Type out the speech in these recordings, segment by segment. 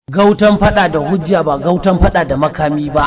Gautan fada da hujja ba gautan fada da makami ba.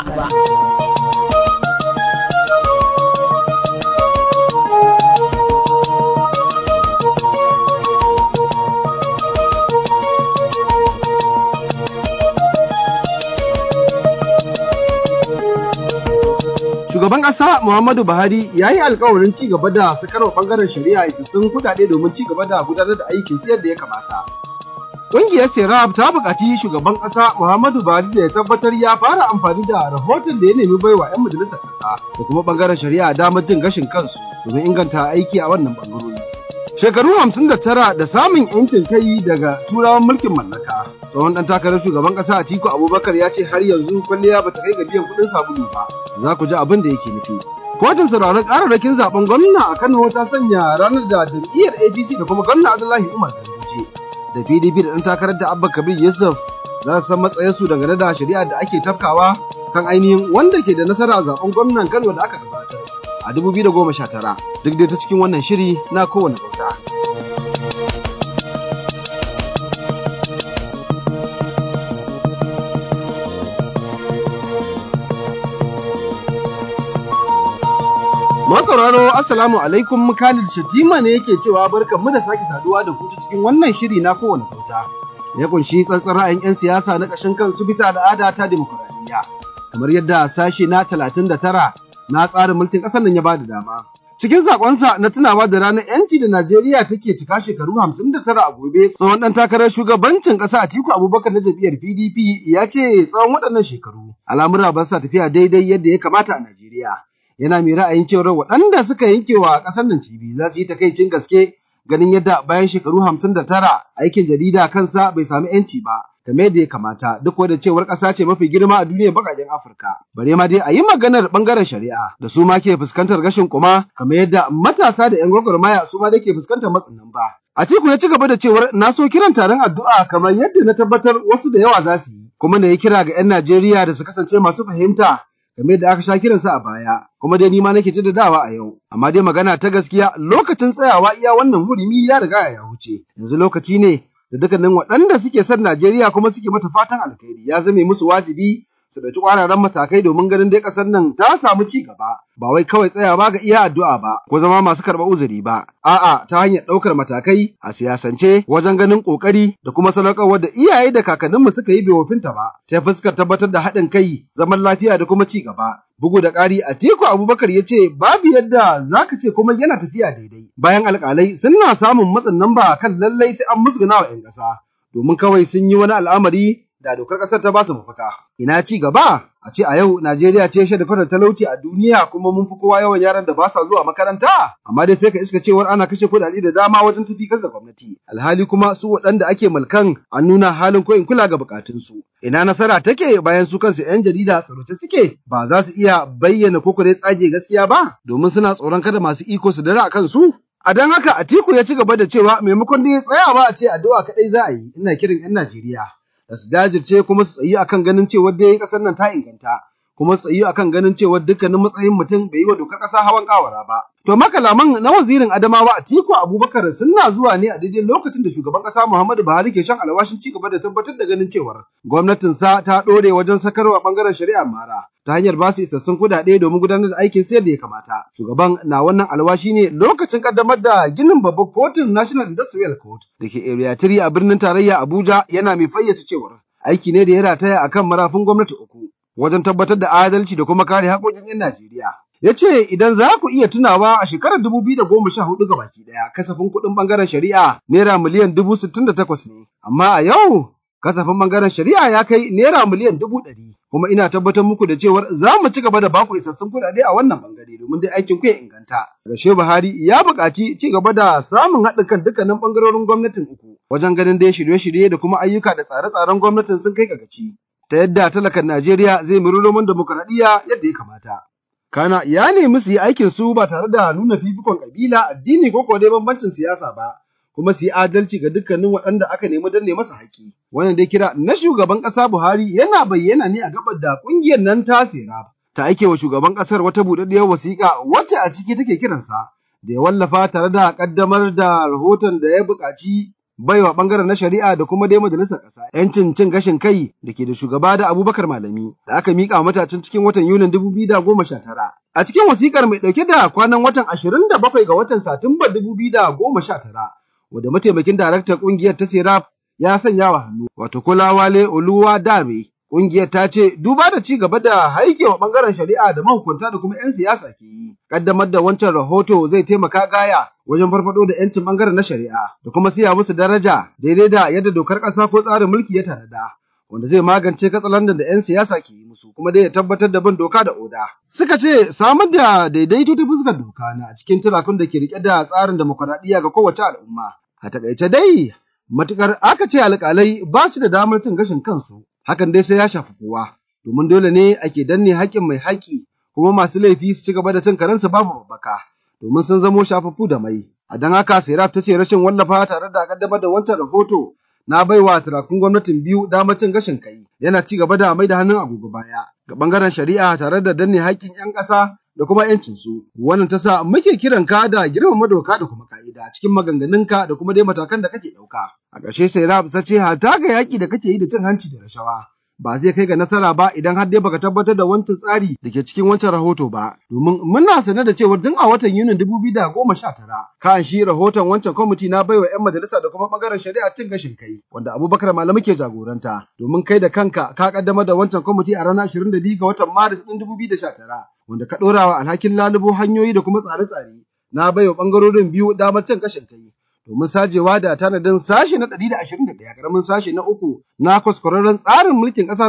Shugaban ƙasa Muhammadu Buhari ya yi alkawarin ci gaba da sakarwa ɓangaren shari'a isassun kuɗaɗe domin ci gaba da gudanar da aikin su yadda ya kamata. Ƙungiyar Serap ta buƙaci shugaban ƙasa Muhammadu Buhari da ya tabbatar ya fara amfani da rahoton da ya nemi baiwa 'yan majalisar ƙasa da kuma ɓangaren shari'a damar jin gashin kansu domin inganta aiki a wannan ɓangarori. Shekaru hamsin da tara da samun 'yancin kai daga turawan mulkin mallaka. Tsohon ɗan takarar shugaban ƙasa Atiku Abubakar ya ce har yanzu kwalliya bata kai ga biyan kuɗin sabulu ba. Za ku ji abin da yake nufi. Kotun sauraron kararrakin zaben gwamna a Kano ta sanya ranar da jam'iyyar APC da kuma gwamna Abdullahi Umar Ganduje da PDP da ɗan takarar da Abba Kabir Yusuf za su san matsayinsu dangane da shari'a da ake tafkawa kan ainihin wanda ke da nasara a zaben gwamnan Kano da aka gabatar a 2019 duk dai ta cikin wannan shiri na kowane bauta. Masauraro Assalamu alaikum Khalid Shatima ne yake cewa barkan mu da sake saduwa da ku cikin wannan shiri na kowane kauta. Ya kunshi tsantsan ra'ayin 'yan siyasa na ƙashin kansu bisa al'ada ta demokuraɗiyya. Kamar yadda sashe na talatin da tara na tsarin mulkin ƙasar nan ya ba da dama. Cikin sakonsa na tunawa da ranar 'yanci da Najeriya take cika shekaru hamsin da tara a gobe, tsohon ɗan takarar shugabancin ƙasa Atiku Abubakar na jam'iyyar PDP ya ce tsawon waɗannan shekaru al'amura ba sa tafiya daidai yadda ya kamata a Najeriya. yana mai ra'ayin cewar waɗanda suka yanke wa ƙasar nan cibi za su yi takaicin gaske ganin yadda bayan shekaru hamsin da tara aikin jarida kansa bai sami yanci ba game da ya kamata duk da cewar ƙasa ce mafi girma a duniyar baƙaƙen Afirka. Bare ma dai a yi maganar ɓangaren shari'a da su ma ke fuskantar gashin kuma kamar yadda matasa da 'yan gwagwarmaya su ma da ke fuskantar matsin nan ba. Atiku ya ci gaba da cewar na so kiran taron addu'a kamar yadda na tabbatar wasu da yawa za su yi kuma na yi kira ga 'yan Najeriya da su kasance masu fahimta game da aka sha kiransa a baya kuma dai ni ma nake jaddadawa a yau amma dai magana ta gaskiya lokacin tsayawa iya wannan hurumi ya riga ya wuce yanzu lokaci ne da dukkanin waɗanda suke son Najeriya kuma suke mata fatan alkhairi ya zame musu wajibi su ɗauki ƙwararren matakai domin ganin dai ƙasar nan ta samu ci gaba ba wai kawai tsayawa ga iya addu'a ba ko zama masu karɓar uzuri ba a'a ta hanyar ɗaukar matakai a siyasance wajen ganin ƙoƙari da kuma sadaukarwar da iyaye da kakanninmu suka yi bai wofinta ba ta fuskar tabbatar da haɗin kai zaman lafiya da kuma ci gaba Bugu da ƙari Atiku Abubakar ya ce babu yadda za ka ce kuma yana tafiya daidai. Bayan alƙalai suna samun matsin namba kan lallai sai an musguna wa 'yan ƙasa domin kawai sun yi wani al'amari da dokar ƙasar ta ba su mafaka. Ina ci gaba a ce a yau Najeriya ce shaida fara talauci a duniya kuma mun fi kowa yawan yaran da ba sa zuwa makaranta. Amma dai sai ka iska cewar ana kashe kuɗaɗe da dama wajen tafi da gwamnati. Alhali kuma su waɗanda ake mulkan an nuna halin ko in kula ga bukatunsu. Ina nasara take bayan su kansu 'yan jarida tsaroce suke ba za su iya bayyana ko dai tsage gaskiya ba domin suna tsoron kada masu iko su dare a kansu. A don haka Atiku ya ci gaba da cewa maimakon da ya tsayawa a ce addu'a kaɗai za a yi ina kiran 'yan Najeriya. da su jajirce kuma su tsayi akan ganin cewa dai kasar nan ta inganta kuma su tsayi akan ganin cewa dukkanin matsayin mutum bai yi wa dokar kasa hawan kawara ba. To makalaman na wazirin Adamawa Atiku Abubakar suna zuwa ne a daidai lokacin da shugaban kasa Muhammadu Buhari ke shan alwashin ci gaba da tabbatar da ganin cewar gwamnatinsa ta ɗore wajen sakarwa bangaren shari'a mara ta hanyar ba su isassun kuɗaɗe domin gudanar da aikin sayar da ya kamata. Shugaban na wannan alwashi ne lokacin kaddamar da ginin babbar kotun National Industrial Court da ke Area 3 a birnin tarayya Abuja yana mai fayyace cewar aiki ne da ya rataya akan marafin gwamnati uku wajen tabbatar da adalci da kuma kare haƙoƙin 'yan Najeriya. Ya ce idan za ku iya tunawa a shekarar dubu biyu da goma sha hudu baki ɗaya kasafin kuɗin ɓangaren shari'a naira miliyan dubu sittin da takwas ne, amma a yau kasafin ɓangaren shari'a ya kai naira miliyan dubu ɗari. Kuma ina tabbatar muku da cewar za mu ci gaba da baku isassun kuɗaɗe a wannan ɓangare domin dai aikin ku ya inganta. Rashe Buhari ya buƙaci ci gaba da samun haɗin kan dukkanin ɓangarorin gwamnatin uku wajen ganin dai shirye-shirye da kuma ayyuka da tsare-tsaren gwamnatin sun kai ga gaci. Ta yadda talakan Najeriya zai muri roman demokuraɗiyya yadda ya kamata. Kana ya nemi su yi aikin su ba tare da nuna fifikon ƙabila, addini ko dai bambancin siyasa ba, kuma su yi adalci ga dukkanin waɗanda aka nemi danne masa haƙƙi. Wannan dai kira na shugaban ƙasa Buhari yana bayyana ne a gabar da ƙungiyar nan ta sera ta aike wa shugaban ƙasar wata buɗaɗɗiyar wasiƙa wacce a ciki take kiransa da ya wallafa tare da ƙaddamar da rahoton da ya buƙaci baiwa bangaren na shari'a da kuma dai majalisar ƙasa yancin cin gashin kai da ke da shugaba da Abubakar Malami da aka mika matacin cikin watan Yunin 2019. A cikin wasikar mai ɗauke da kwanan watan 27 ga watan Satumba 2019 wadda mataimakin daraktan ƙungiyar ta Serap ya sanya wa hannu wato Kolawale Oluwa Dare Ƙungiyar ta ce duba da ci gaba da haikewa ɓangaren shari'a da mahukunta da kuma 'yan siyasa ke yi. Ƙaddamar da wancan rahoto zai taimaka gaya wajen farfado da 'yancin ɓangaren na shari'a da kuma siya musu daraja daidai da yadda dokar ƙasa ko tsarin mulki ya tanada. Wanda zai magance katsalandan da 'yan siyasa ke yi musu kuma dai ya tabbatar da bin doka da oda. Suka ce samar da daidaito ta fuskar doka na cikin turakun da ke rike da tsarin demokuraɗiyya ga kowace al'umma. A taƙaice dai matukar aka ce alƙalai ba su da damar cin gashin kansu hakan dai sai ya shafi kowa domin dole ne ake danne haƙƙin mai haƙƙi kuma masu laifi su ci gaba da cin karensu babu babbaka domin sun zamo shafaffu da mai a don haka serap ta ce rashin wallafa tare da kaddamar da wancan rahoto na baiwa turakun gwamnatin biyu damar cin gashin kai yana ci gaba da mai da hannun agogo baya ga bangaren shari'a tare da danne haƙƙin 'yan ƙasa da kuma 'yancinsu. Wannan ta sa muke kiran ka da girmama doka da kuma ka'ida cikin maganganunka da kuma dai matakan da kake ɗauka. A ƙarshe sai Rab ta ce hata ga yaƙi da kake yi da cin hanci da rashawa. Ba zai kai ga nasara ba idan har dai baka tabbatar da wancan tsari da ke cikin wancan rahoto ba. Domin muna sane da cewa tun a watan Yunin dubu biyu da goma sha tara kan shi rahoton wancan kwamiti na baiwa 'yan majalisa da kuma ɓangaren shari'a cin gashin kai wanda Abubakar Malami ke jagoranta. Domin kai da kanka ka kaddamar da wancan kwamiti a ranar ashirin da biyu ga watan Maris ɗin dubu biyu da sha tara. wanda ka ɗora wa alhakin lalubo hanyoyi da kuma tsare-tsare na baiwa ɓangarorin biyu damar cin gashin kai domin sajewa da tanadin sashe na 121 karamin sashe na uku na kwaskwararren tsarin mulkin ƙasar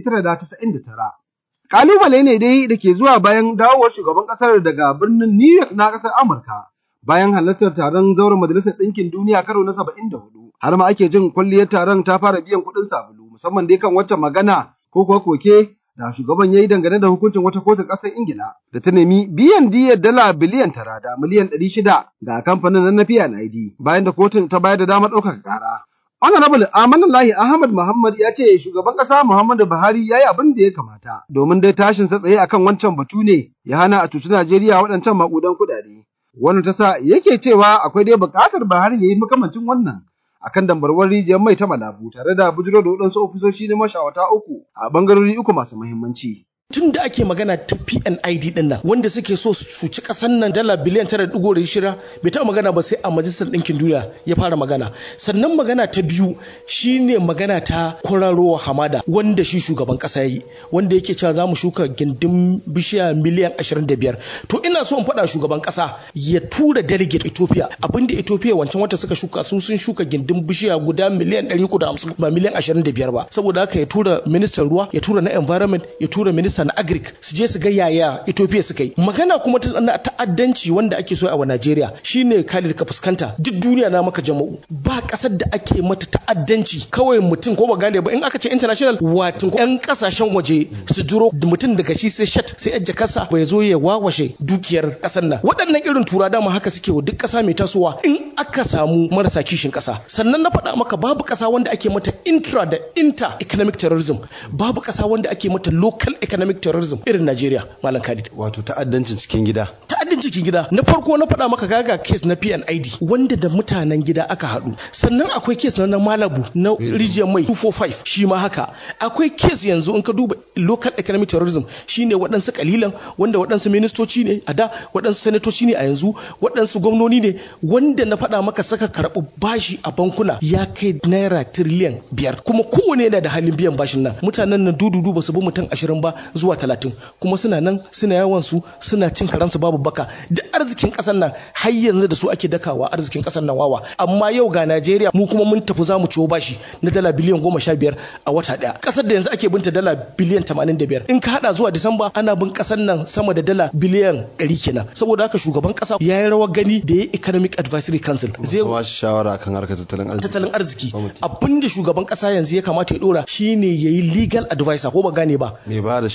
1999. Kalubale ne dai da ke zuwa bayan dawowar shugaban ƙasar daga birnin New York na ƙasar Amurka bayan halartar taron zauren Majalisar Ɗinkin Duniya karo na 74 har ma ake jin kwalliyar taron ta fara biyan kuɗin sabulu musamman dai kan wacce magana ko kuwa koke da shugaban ya yi dangane da hukuncin wata kotun ƙasar Ingila da ta nemi biyan diyyar dala biliyan tara da miliyan ɗari shida ga kamfanin nan na PNID bayan da kotun ta bayar da damar ɗaukaka ƙara. Honorable Amanullahi Ahmad Muhammad ya ce shugaban ƙasa Muhammadu Buhari ya yi abin da ya kamata domin dai tashin sa tsaye akan wancan batu ne ya hana a cuci Najeriya waɗancan maƙudan kuɗaɗe. Wannan ta sa yake cewa akwai dai buƙatar Buhari ya yi makamancin wannan akan dambarwar rijiyar mai ta malabu tare da bujiro da waɗansu ofisoshi na mashawata uku a bangarori uku masu muhimmanci. tun da ake magana ta PNID din nan wanda suke so su ci kasan nan dala biliyan tara digo da shira bai taɓa magana ba sai a majalisar ɗinkin duniya ya fara magana sannan magana ta biyu shine magana ta kwararowa hamada wanda shi shugaban ƙasa ya yi wanda yake cewa za mu shuka gindin bishiya miliyan 25 to ina so in faɗa shugaban ƙasa ya tura delegate Ethiopia abinda Ethiopia wancan wata suka shuka su sun shuka gindin bishiya guda miliyan 350 ba miliyan 25 ba saboda haka ya tura ministan ruwa ya tura na environment ya tura ministan na agric su je su ga yaya Ethiopia suka yi magana kuma ta na ta'addanci wanda ake so a wa Najeriya shine Khalid ka fuskanta duk duniya na maka jama'u ba kasar da ake mata ta'addanci kawai mutum ko ba gane ba in aka ce international watin yan kasashen waje su duro mutum daga shi sai shat sai yajja kasa bai zo ya wawashe dukiyar kasar nan waɗannan irin tura dama haka suke wa duk ƙasa mai tasowa in aka samu marasa kishin ƙasa sannan na faɗa maka babu ƙasa wanda ake mata intra da inter economic terrorism babu ƙasa wanda ake mata local economic terrorism irin Najeriya Malam Khalid. Wato ta'addancin cikin gida. Ta'addancin cikin gida. Na farko na faɗa maka gaga case na PNID wanda da mutanen gida aka haɗu. Sannan akwai case na Malabu na Region Mai 245 shi ma haka. Akwai case yanzu in ka duba local economic terrorism shine waɗansu kalilan wanda waɗansu ministoci ne a da waɗansu sanatoci ne a yanzu waɗansu gwamnoni ne wanda na faɗa maka saka karɓi bashi a bankuna ya kai naira tiriliyan biyar kuma kowane yana da halin biyan bashin nan mutanen nan dududu ba su bi mutum ashirin ba zuwa talatin kuma suna nan suna yawan su suna cin karansu babu baka da arzikin kasar nan har yanzu da su ake dakawa arzikin kasar nan wawa amma yau ga Najeriya mu kuma mun tafi za mu ciwo bashi na dala biliyan goma sha biyar a wata daya kasar da yanzu ake binta dala biliyan tamanin da biyar in ka hada zuwa Disamba ana bin kasar nan sama da dala biliyan ɗari kenan saboda haka shugaban kasa ya yi rawar gani da ya economic advisory council zai ba shawara kan harkar tattalin arziki tattalin arziki abinda shugaban kasa yanzu ya kamata ya dora shine yayi legal advisor ko ba gane ba mai ba da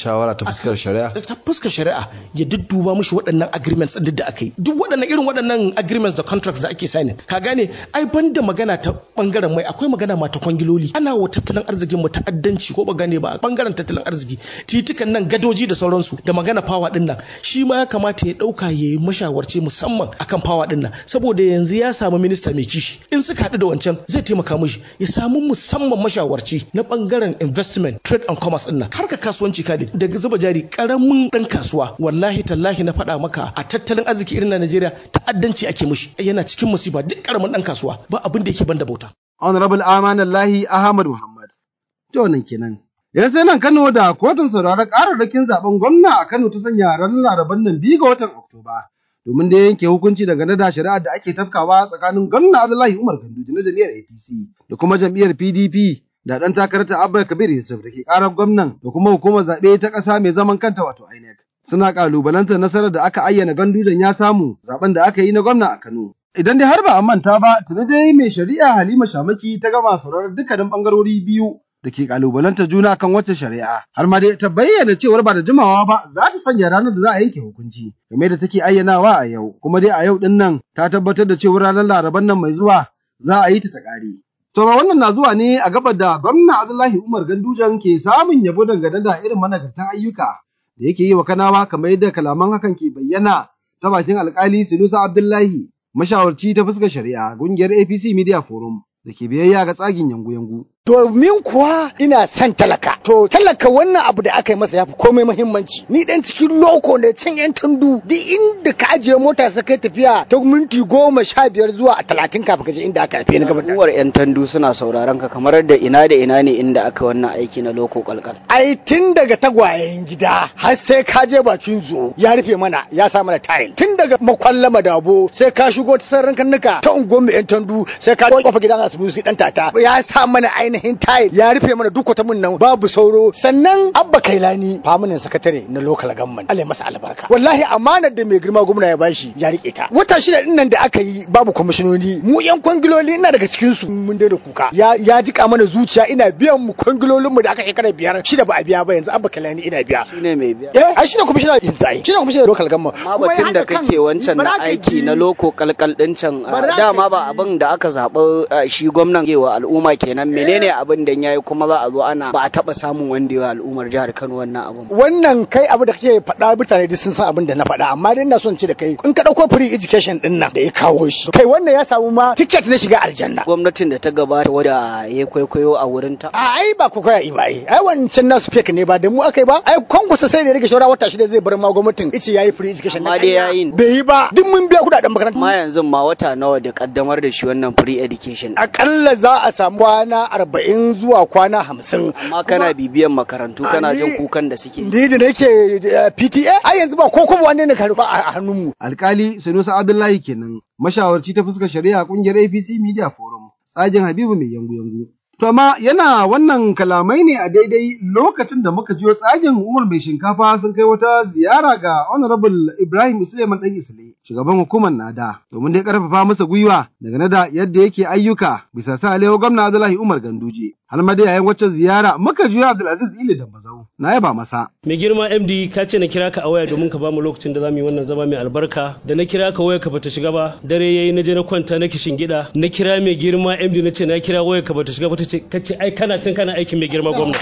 shawara ta fuskar shari'a ta fuskar shari'a ya dudduba mushi waɗannan agreements duk da aka yi duk waɗannan irin waɗannan agreements da contracts da ake signing ka gane ai banda magana ta bangaren mai akwai magana ma ta kwangiloli ana wa tattalin arzikin mu ta'addanci ko ba gane ba bangaren tattalin arziki titukan nan gadoji da sauransu da magana fawa din nan shi ma ya kamata ya dauka ya yi mashawarci musamman akan fawa din nan saboda yanzu ya samu minista mai kishi in suka haɗu da wancan zai taimaka mishi ya samu musamman mashawarci na bangaren investment trade and commerce din nan harka kasuwanci kadi daga zuba jari karamin dan kasuwa wallahi tallahi na faɗa maka a tattalin arziki irin na Najeriya ta'addanci ake mishi yana cikin musiba duk karamin dan kasuwa ba abin da yake banda bauta Honorable Amanallahi Ahmad Muhammad. To nan kenan. Ya sai nan Kano da kotun sauraron kararrakin zaben gwamna a Kano ta sanya ranar Laraban nan biyu ga watan Oktoba. Domin da yanke hukunci dangane da shari'ar da ake tafkawa tsakanin gwamna Abdullahi Umar Ganduje na jam'iyyar APC da kuma jam'iyyar PDP da ɗan takararta Abba Kabir Yusuf da ke ƙarar gwamnan da kuma hukumar zaɓe ta ƙasa mai zaman kanta wato INEC. Suna ƙalubalantar nasarar da aka ayyana Gandujen ya samu zaben da aka yi na gwamna a Kano. Idan dai har ba a manta ba, tuni dai mai shari'a Halima Shamaki ta gama sauraron dukkanin bangarori biyu da ke kalubalanta juna kan wacce shari'a. Har ma dai ta bayyana cewar ba da jimawa ba za ta sanya ranar da za a yanke hukunci game da take ayyanawa a yau. Kuma dai a yau din nan ta tabbatar da cewar ranar Laraban nan mai zuwa za a yi ta ta ƙare. To ba wannan na zuwa ne a gabar da gwamna Abdullahi Umar Gandujan ke samun yabo dangane da irin managartan ayyuka da yake yi wa kanawa kamar yadda kalaman hakan ke bayyana ta bakin alkali Sinusa Abdullahi mashawarci ta fuskar shari'a ƙungiyar APC Media Forum da ke biyayya ga tsagin yangu-yangu. domin kuwa ina son talaka. To talaka wannan abu da aka yi masa ya fi komai muhimmanci. Ni dan cikin loko ne cin yan tundu duk inda ka ajiye mota sa kai tafiya ta minti goma sha biyar zuwa a talatin kafin ka je inda aka haife ni gaba da. Uwar yan tandu suna sauraron ka kamar da ina da ina ne inda aka wannan aiki na loko kalkal. Ai tun daga tagwayen gida har sai ka je bakin zo ya rufe mana ya sa mana tile. Tun daga makwalla madabo sai ka shigo ta sarran kannuka ta unguwar mu yan tandu sai ka kofa gidan asibiti dan tata ya sa mana ainihin tile ya rufe mana duk wata mun nan babu sauro sannan abba kailani famunan sakatare na local government Allah masa albarka wallahi amanar da mai girma gwamna ya bashi ya rike ta wata shida din nan da aka yi babu kwamishinoni mu yan kwangiloli ina daga cikin su mun da kuka ya ya jika mana zuciya ina biyan mu kwangilolin mu da aka shekara biyar shida ba a biya ba yanzu abba kailani ina biya Shine mai biya. eh ai shine kwamishina yanzu ai shine kwamishina local government Amma batun da kake wancan na aiki na loko kalkal din can ah, dama ba abin da aka zaɓi ah, shi gwamnan yewa al'umma kenan menene abin da yayi kuma za a zo ana ba a taɓa samun wanda yawa al'ummar jihar Kano wannan abin. ba. wannan kai abu da kake faɗa mutane duk sun san abin da na faɗa amma dai ina son ce da kai in ka ɗauko free education din nan da ya kawo shi kai wannan ya samu ma ticket na shiga aljanna Gwamnatin da ta gabata wadda ya kwaikwayo a wurin ta. a ai ba ku koya ba ai ai wancan nasu fake ne ba da mu akai ba ai kwankwasa sai da ya rage shawara wata shida zai bar ma gwamnatin ice yayi free education Amma dai yayi. bai yi ba duk mun biya kudaden makaranta Amma yanzu ma wata nawa da kaddamar da shi wannan free education. akalla za a samu kwana arba'in zuwa kwana hamsin Amma kana bibiyan makarantu kana jin kukan da suke. ni da nake eh, PTA ai yanzu ba ko kuma wanne ne ka ba a hannunmu Alkali Sanusi Abdullahi kenan mashawarci ta fuskar shari'a ƙungiyar APC Media Forum tsagin Habibu mai yangu-yangu. To amma yana wannan kalamai ne a daidai lokacin da muka jiyo tsagin Umar mai shinkafa sun kai wata ziyara ga Honorable Ibrahim Suleiman Dan Isle, shugaban hukumar Nada, domin dai karfafa masa gwiwa daga da yadda yake ayyuka bisa sa Alewa gwamna Abdullahi Umar Ganduje. Har ma dai yayin wacce ziyara muka jiyo Abdulaziz Ile Dambazau. Na yaba masa. mai girma md ka ce na kira ka a waya domin ka bamu lokacin da za mu yi wannan zama mai albarka da na kira ka waya ka bata shiga ba dare yayi na je na kwanta na kishin gida na kira mai girma md na ce na kira waya ka bata shiga ba ta ce kace ai kana tun kana aikin mai girma gwamna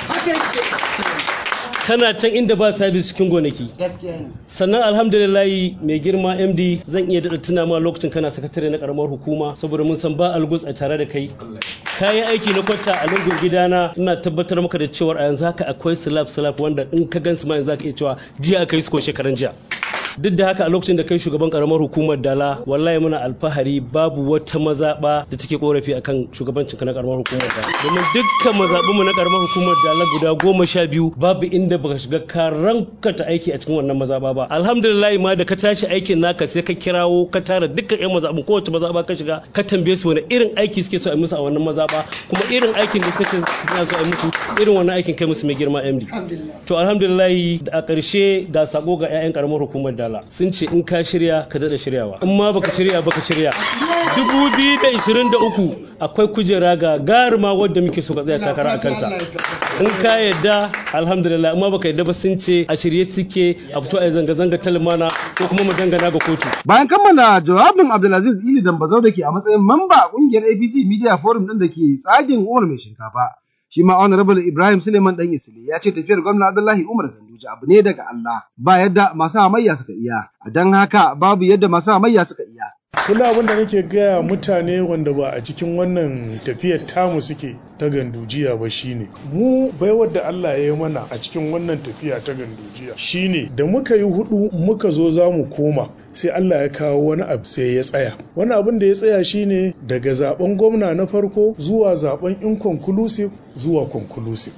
kana can inda ba sabis cikin gonaki sannan alhamdulillahi mai girma md zan iya daɗa tuna ma lokacin kana sakatare na karamar hukuma saboda mun san ba algus a tare da kai kayan aiki na kwata a lungun gidana ina tabbatar maka da cewa a yanzu haka akwai slab slab wanda in ka gansu ma yanzu zaka iya cewa jiya aka yi su ko shekaran jiya duk da haka a lokacin da kai shugaban karamar hukumar dala wallahi muna alfahari babu wata mazaba da take korafi akan shugabancin ka na karamar hukumar dala domin dukkan mazabun mu na karamar hukumar dala guda goma sha biyu babu inda baka shiga ka rankata aiki a cikin wannan mazaba ba alhamdulillah ma da ka tashi aikin naka sai ka kirawo ka tara dukkan yan mazabun kowace mazaba ka shiga ka tambaye su wani irin aiki suke so a yi musu a wannan mazaba kuma irin aikin da suka ce suna so a yi musu irin wannan aikin kai musu mai girma MD to alhamdulillah a ƙarshe ga sako ga 'ya'yan karamar hukumar dala sun ce in ka shirya ka daɗa shiryawa in ma baka shirya baka shirya 2023 akwai kujera ga garima wadda muke so ka tsaya takara a kanta in ka yadda alhamdulillah amma baka yadda ba sun ce a shirye suke a fito a yi zanga-zanga ta lumana ko kuma mu dangana ga kotu Bayan kammala jawabin Abdulaziz Ili Dambazau da ke a matsayin mamba a ƙungiyar APC Media Forum ɗin da ke tsagin Umar mai shinkafa. Shi ma Honorable Ibrahim Suleiman ɗan Isile ya ce tafiyar gwamna Abdullahi Umar Ganduje abu ne daga Allah ba yadda masu hamayya suka iya. A don haka babu yadda masu hamayya suka iya. Kula abin da nake gaya mutane wanda ba a cikin wannan tafiyar tamu suke ta gandujiya ba shine mu baiwar da Allah ya yi mana a cikin wannan tafiya ta gandujiya shine da muka yi hudu muka zo za mu koma sai Allah ya kawo wani abu sai ya tsaya wani abin da ya tsaya shine daga zaben gwamna na farko zuwa zaben inconclusive zuwa conclusive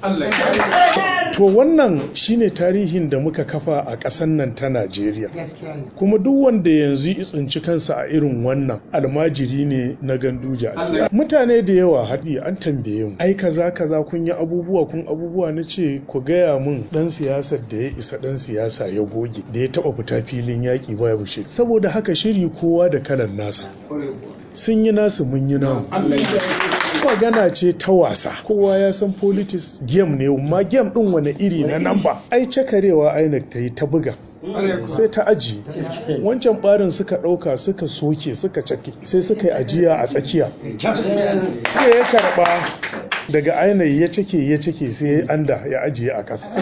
to wannan shine tarihin da muka kafa a ƙasar nan ta Najeriya kuma duk wanda yanzu ya tsinci kansa a irin wannan almajiri ne na ganduja mutane da yawa haɗi an tambaye mu ai kaza kaza kun yi abubuwa kun abubuwa na ce ku gaya mun dan siyasar da ya isa dan siyasa ya goge da ya taɓa fita filin yaƙi ba ya bushe saboda haka shiri kowa da kalan nasa sun yi nasu mun yi namu magana ce ta wasa kowa ya san politics game ne amma game din wani iri na namba ai cakarewa INEC ta yi ta buga sai ta aji wancan barin suka ɗauka suka soke suka cake sai suka yi ajiya a tsakiya sai ya karɓa daga ainihi ya cike ya cike sai anda ya ajiye a ƙasa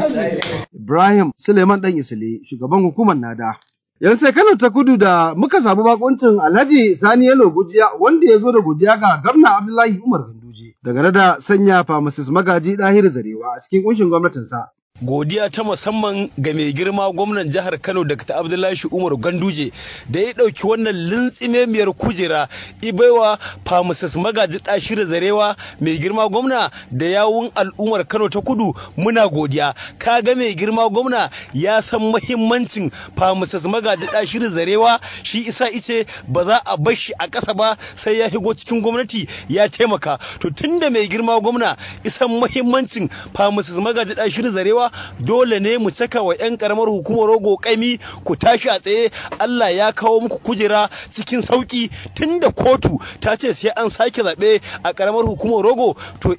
Ibrahim Suleiman ɗan Isile shugaban hukumar Nada. Yanzu sai Kano ta kudu da muka samu bakuncin Alhaji Sani Yalo Gujiya wanda ya zo da godiya ga Gwamna Abdullahi Umar Ganduje daga da sanya Pharmacist Magaji Dahir Zarewa a cikin kunshin gwamnatinsa. godiya ta musamman ga mai girma gwamnan jihar Kano Dr. Abdullahi Umar Ganduje da ya ɗauki wannan lintsimemiyar kujera ibaiwa Pharmacist Magaji Dashir Zarewa mai girma gwamna da yawun al'ummar Kano ta Kudu muna godiya kaga mai girma gwamna ya san muhimmancin Pharmacist Magaji Dashir Zarewa shi isa ice ba za a bar shi a ƙasa ba sai ya higo cikin gwamnati ya taimaka to tunda mai girma gwamna isan muhimmancin Pharmacist Magaji Dashir Zarewa dole ne mu caka wa 'yan karamar hukumar rogo kaimi ku tashi a tsaye Allah ya kawo muku kujera cikin sauki tunda kotu ta ce sai an sake zaɓe a karamar hukumar rogo to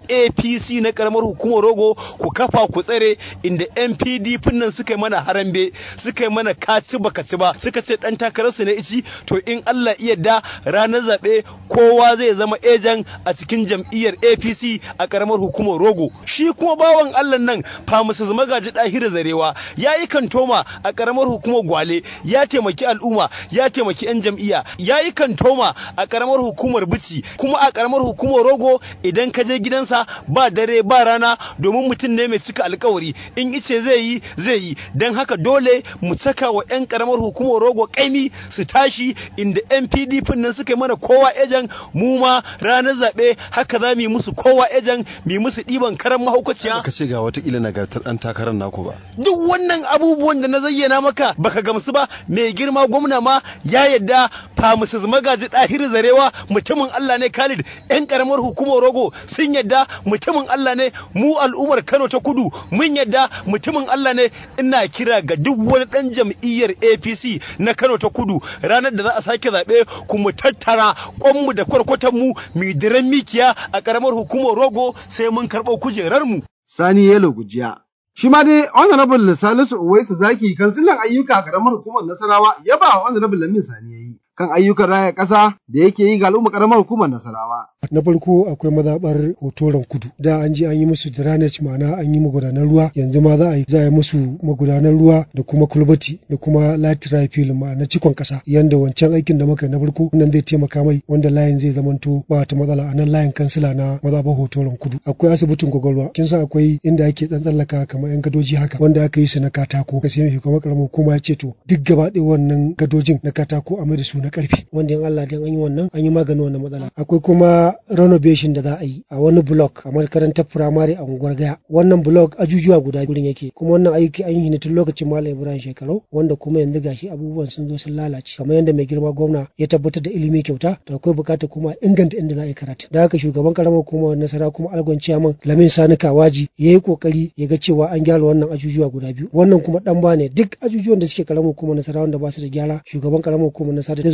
NAPC na karamar hukumar rogo ku kafa ku tsare inda NPDP nan suka yi mana harambe suka yi mana kaci baka ci ba suka ce dan takararsu na ici to in Allah iya da ranar zaɓe kowa zai zama ejan a cikin jam'iyyar APC a karamar hukumar rogo shi kuma bawan Allah nan Musa magaji ɗahira zarewa ya yi kantoma a ƙaramar hukumar gwale ya taimaki al'umma ya taimaki 'yan jam'iyya ya yi kantoma a ƙaramar hukumar bici kuma a ƙaramar hukumar rogo idan ka je gidansa ba dare ba rana domin mutum ne mai cika alkawari in ice zai yi zai yi don haka dole mu saka wa 'yan ƙaramar hukumar rogo kaimi su tashi inda 'yan pdp nan suka yi mana kowa ejan mu ma ranar zaɓe haka za mu yi musu kowa ejan mu yi musu ɗiban karan mahaukaciya ka ce ga watakila nagartar ɗan takarar naku ba. Duk wannan abubuwan da na zayyana maka baka gamsu ba mai girma gwamna ma ya yadda Famusus magaji ɗahir zarewa mutumin Allah ne Khalid yan karamar hukumar rogo sun yadda mutumin Allah ne mu al'ummar Kano ta kudu mun yadda mutumin Allah ne ina kira ga duk wani ɗan jam'iyyar APC na Kano ta kudu ranar da za a sake zaɓe ku mu tattara kwanmu da kwarkwatanmu mu diran mikiya a karamar hukumar rogo sai mun karɓo kujerarmu. Sani Yelo Gujiya. Shi ma dai Honorable Salisu Uwaisu Zaki kansilan ayyuka a ƙaramar hukumar Nasarawa ya ba Honorable Lamin Sani ya yi. kan ayyukan raya ƙasa da yake yi ga al'umma ƙaramar hukumar Nasarawa. Na farko akwai mazaɓar hotoron kudu. Da an je an yi musu drainage ma'ana an yi magudanar ruwa yanzu ma za a yi za a yi musu magudanar ruwa da kuma kulbati da kuma lateral fill ma'ana cikon ƙasa yanda wancan aikin da muka na farko nan zai taimaka mai wanda layin zai zamanto ba ta matsala a nan layin kansila na mazaɓar hotoron kudu. Akwai asibitin kwakwalwa kin san akwai inda ake tsallaka kamar yan gadoji haka wanda aka yi su na katako. Ka sai mai kuma ƙaramar hukuma ya ce to duk gaba ɗaya wannan gadojin na katako a mai da su na karfi wanda in Allah dan an yi wannan an yi maganin wannan matsala akwai kuma renovation da za a yi a wani block a makarantar firamare a unguwar gaya wannan block ajujuwa guda gurin yake kuma wannan aiki an yi ne tun lokacin malam ibrahim shekaru wanda kuma yanzu gashi abubuwan sun zo sun lalace kamar yadda mai girma gwamna ya tabbatar da ilimi kyauta to akwai bukatar kuma inganta inda za a yi karatu da haka shugaban karamar kuma nasara kuma algon ciyaman lamin sani kawaji ya yi kokari ya ga cewa an gyara wannan ajujuwa guda biyu wannan kuma dan ba ne duk ajujuwan da suke karamar kuma nasara wanda ba su da gyara shugaban karamar kuma nasara zai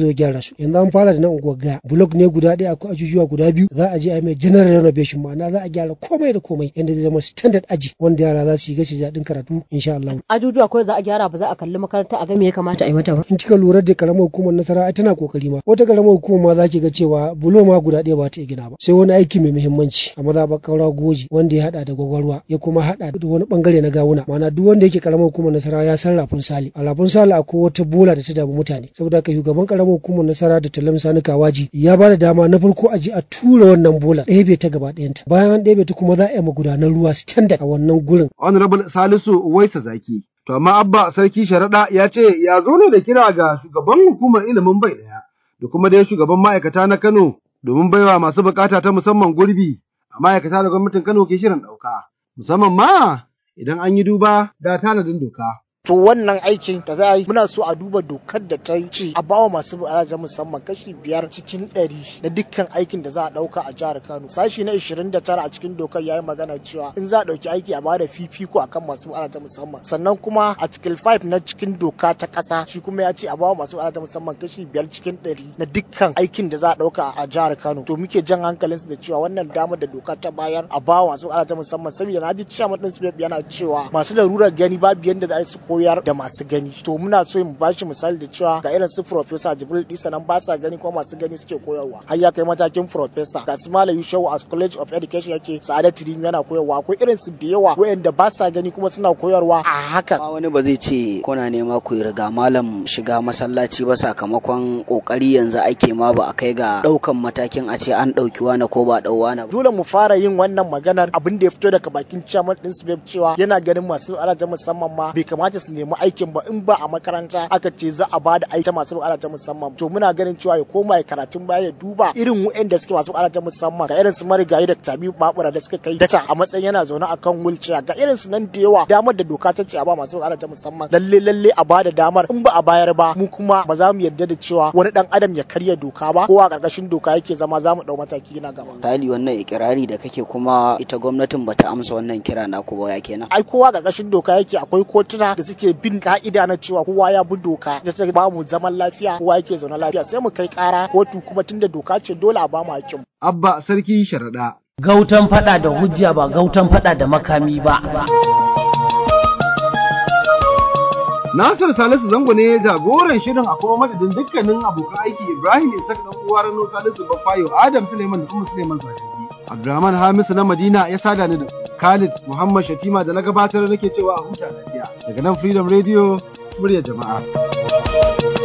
zo ya gyara su yanzu an fara da nan unguwar gaya blok ne guda ɗaya akwai ajujuwa guda biyu za a je a yi mai general renovation ma'ana za a gyara komai da komai yadda zai zama standard aji wanda yara za su yi gashi daɗin karatu insha Allah. ajujuwa kawai za a gyara ba za a kalli makaranta a ga me ya kamata a yi mata ba in kika lura da karamar hukumar nasara ai tana kokari ma wata karamar hukumar ma za ki ga cewa bulo ma guda ɗaya ba ta iya gina ba sai wani aiki mai muhimmanci a mazaɓar kaura goji wanda ya haɗa da gwagwarwa ya kuma haɗa da wani bangare na gawuna ma'ana duk wanda yake karamar hukumar nasara ya san rafin sali a rafin sali akwai wata bola da ta damu mutane saboda haka shugaban karamar hukumar nasara da talam sani kawaji ya ba da dama na farko a je a tura wannan bola ɗebe ta gaba ɗayanta bayan an ɗebe ta kuma za a yi magudanan ruwa standard a wannan gurin. honorable salisu uwaisa zaki to amma abba sarki sharaɗa ya ce ya zo ne da kira ga shugaban hukumar ilimin bai ɗaya da kuma dai shugaban ma'aikata na kano domin baiwa masu bukata ta musamman gurbi a ma'aikata da gwamnatin kano ke shirin ɗauka musamman ma idan an yi duba da tanadin doka. To wannan aikin da za a yi muna so a duba dokar da ta ce a bawa masu buƙatar musamman kashi biyar cikin ɗari na dukkan aikin da za a ɗauka a jihar Kano. Sashi na 29 a cikin dokar ya yi magana cewa in za a ɗauki aiki a bada fifiko akan masu buƙatar musamman. Sannan kuma article 5 na cikin doka ta ƙasa shi kuma ya ce a bawa masu buƙatar musamman kashi biyar cikin ɗari na dukkan aikin da za a ɗauka a jihar Kano. To muke jan hankalinsu da cewa wannan damar da doka ta bayar a bawa masu buƙatar musamman saboda na ji cewa ɗin yana cewa masu larurar gani babu yadda za su koyar da masu gani to muna so mu bashi misali da cewa ga irin su professor Jibril Isa nan ba sa gani ko masu gani suke koyarwa har ya kai matakin professor ga su Malam Yusuf as College of Education yake Sa'adat Rimi yana koyarwa akwai irin su da yawa wayanda ba sa gani kuma suna koyarwa a haka wani ba zai ce kuna nema ku riga malam shiga masallaci ba sakamakon kokari yanzu ake ma ba a kai ga daukan matakin a ce an dauki wani ko ba dau wani dole mu fara yin wannan maganar abin da ya fito daga bakin chairman din su cewa yana ganin masu alaja musamman ma bai kamata su nemi aikin ba in ba a makaranta aka ce za a bada aiki masu bukata ta musamman to muna ganin cewa ya koma ya karatun baya ya duba irin wa'anda suke masu bukata ta musamman ga irin su marigayi da tabi babura da suka kai data a matsayin yana zaune akan wheelchair ga irin su nan da yawa damar da doka ta ce a ba masu bukata ta musamman lalle lalle a bada damar in ba a bayar ba mu kuma ba za mu yarda da cewa wani dan adam ya karya doka ba kowa karkashin doka yake zama za mu dau mataki na gaba tali wannan ikirari da kake kuma ita gwamnatin bata amsa wannan kira naku ba ya kenan ai kowa karkashin doka yake akwai kotuna da suke bin ka'ida na cewa kowa ya bi doka da ta ba mu zaman lafiya kowa yake zaune lafiya sai mu kai kara kotu kuma tunda doka ce dole a ba mu hakkin abba sarki sharaɗa gautan fada da hujja ba gautan fada da makami ba Nasir Salisu Zango ne jagoran shirin a kuma madadin dukkanin abokan aiki Ibrahim Isak dan uwa Rano Salisu Bafayo Adam Suleiman da kuma Suleiman Zakari. Abdurrahman Hamisu na Madina ya sada ni da Khalid Muhammad Shatima da na gabatar nake cewa a huta lafiya. Daga nan Freedom Radio, murya jama'a.